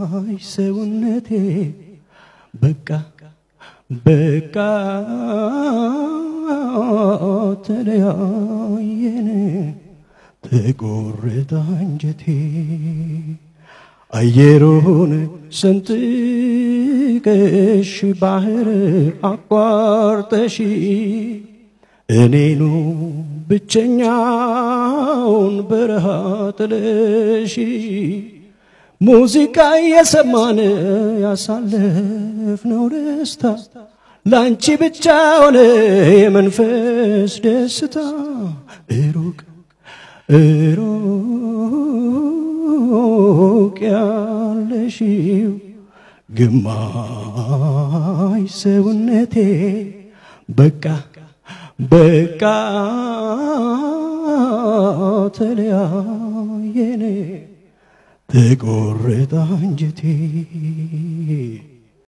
ሰውነቴ በቃ በቃ ተለያየን ተቆረጠ አንጀቴ አየሩን ሰንጥቀሽ ባህር አቋርጠሽ እኔኑ ብቸኛውን በረሃ ጥለሽ ሙዚቃ እየሰማን ያሳለፍነው ደስታ ላንቺ ብቻ ሆነ የመንፈስ ደስታ ሩቅ ሩቅ ያለሽው ግማሽ ሰውነቴ በቃ በቃ ተለያየን ተቆረጠ አንጀቴ